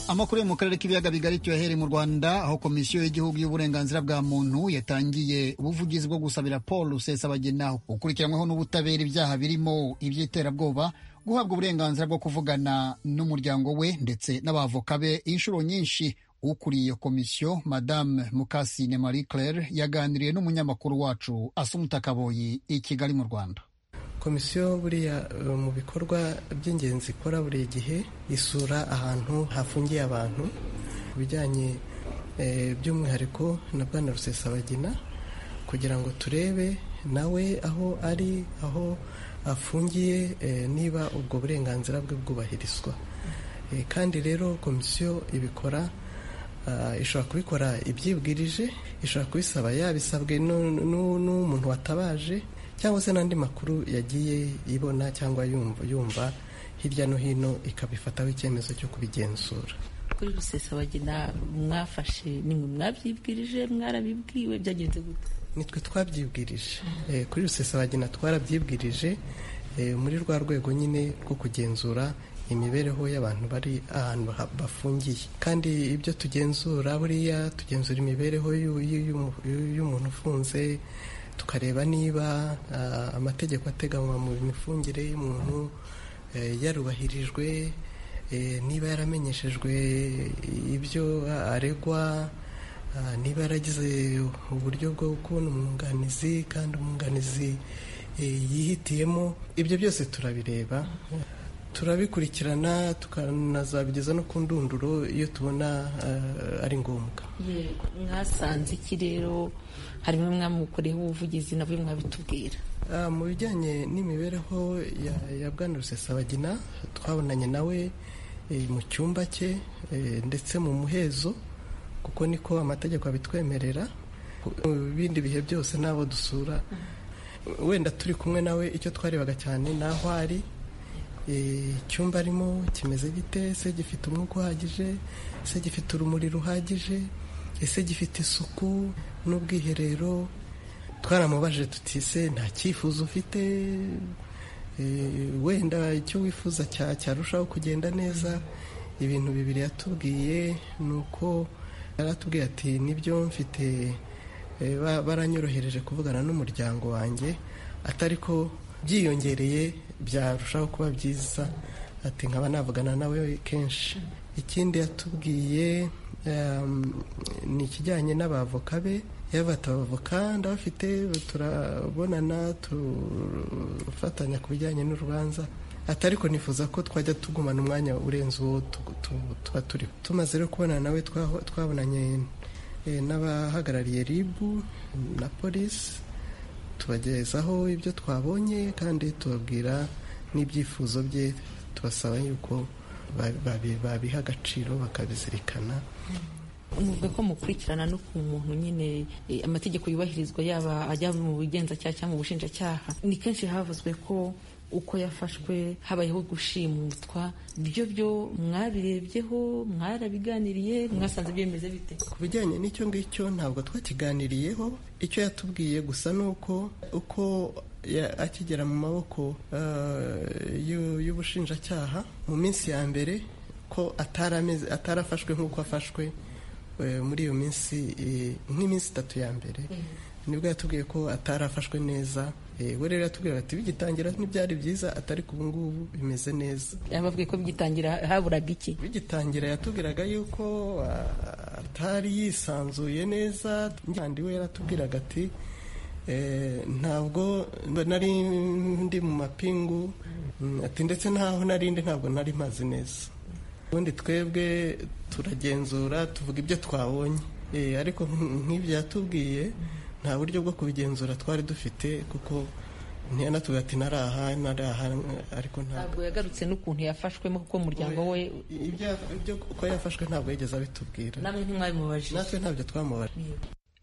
amakuru yo mu karere k'ibiyaga bigari cyohere mu rwanda aho komisiyo y'igihugu y'uburenganzira bwa muntu yatangiye ubuvugizi bwo gusabira paul rusesabagina ukurikiranyweho n'ubutabera ibyaha birimo iby'iterabwoba guhabwa uburenganzira bwo kuvugana n'umuryango we ndetse n'abavoka be inshuro nyinshi ukuriye komisiyo madame mukasine marie claire yaganiriye n'umunyamakuru wacu asumutakaboyi i kigali mu rwanda komisiyo buriya mu bikorwa by'ingenzi ikora buri gihe isura ahantu hafungiye abantu ku bijyanye by'umwihariko na bwana rusesabagina kugira ngo turebe nawe aho ari aho afungiye niba ubwo burenganzira bwe bwubahirizwa kandi rero komisiyo ibikora ishobora kubikora ibyibwirije ishobora kubisaba yabisabwe n'umuntu watabaje cyangwa se n'andi makuru yagiye ibona cyangwa yumva yumva hirya no hino ikabifataho icyemezo cyo kubigenzura kuri rusesabagina mwafashe nimwe mwabyibwirije mwarabibwiwe byagenze gute nitwe twabyibwirije kuri rusesabagina twarabyibwirije muri rwa rwego nyine rwo kugenzura imibereho y'abantu bari ahantu bafungiye kandi ibyo tugenzura buriya tugenzura imibereho y'umuntu ufunze tukareba niba amategeko ateganywa mu mifungire y'umuntu yarubahirijwe niba yaramenyeshejwe ibyo aregwa niba yaragize uburyo bwo kubona umwunganizi kandi umwunganizi yihitiyemo ibyo byose turabireba turabikurikirana tukanazabigeza no ku ndunduro iyo tubona ari ngombwa mwasanze iki rero harimo mwamukoreho ubuvugizi nabyo mwabitubwira mu bijyanye n'imibereho ya bwana rusesabagina twabonanye nawe mu cyumba cye ndetse mu muhezo kuko niko amategeko abitwemerera mu bindi bihe byose n'abo dusura wenda turi kumwe nawe icyo twarebaga cyane n'aho ari icyumba arimo kimeze gite ese gifite umwuka uhagije ese gifite urumuri ruhagije ese gifite isuku n'ubwiherero twaramubajije tuti se nta cyifuzo ufite wenda icyo wifuza cyarushaho kugenda neza ibintu bibiri yatubwiye ni uko yaratubwiye ati nibyo mfite baranyorohereje kuvugana n'umuryango wanjye atari ko byiyongereye byarushaho kuba byiza ati nkaba navugana nawe kenshi ikindi yatubwiye ni ikijyanye n'abavoka be yabata abavoka ndabafite turabonana tufatanya ku bijyanye n'urubanza atari ko nifuza ko twajya tugumana umwanya urenze uwo tuba turiho tumaze rero kubona nawe twabonanye n'abahagarariye ribu na polisi tubagezaho ibyo twabonye kandi tubabwira n'ibyifuzo bye tubasaba yuko babiha agaciro bakabizirikana muvuga ko mukurikirana no ku muntu nyine amategeko yubahirizwa yaba ajya mu bugenzacyaha cyangwa mu bushinjacyaha ni kenshi havuzwe ko uko yafashwe habayeho gushimutwa ibyo byo mwabirebyeho mwarabiganiriye mwasanze byemeze bite ku bijyanye n'icyo ngicyo ntabwo twakiganiriyeho icyo yatubwiye gusa ni uko uko akigera mu maboko y'ubushinjacyaha mu minsi ya mbere ko atarafashwe nk'uko afashwe muri iyo minsi nk'iminsi itatu ya mbere nibwo yatubwiye ko atarafashwe neza we rero yatubwira bati bigitangira ntibyari byiza atari ku ngubu bimeze neza yababwiye ko bigitangira haburaga iki bigitangira yatubwiraga yuko atari yisanzuye neza kandi we yaratubwiraga ati ntabwo nari ndi mu mapingu ati ndetse n'aho narindi ntabwo nari mazi neza ubundi twebwe turagenzura tuvuga ibyo twabonye ariko nk'ibyo yatubwiye nta buryo bwo kubigenzura twari dufite kuko ntiyanatuga ati naraha naraha ariko ntabwo yagarutse n'ukuntu yafashwemo kuko umuryango we ibyo uko yafashwe ntabwo yigeze abitubwira namwe ntimwabimubajije natwe ntabyo twamubajije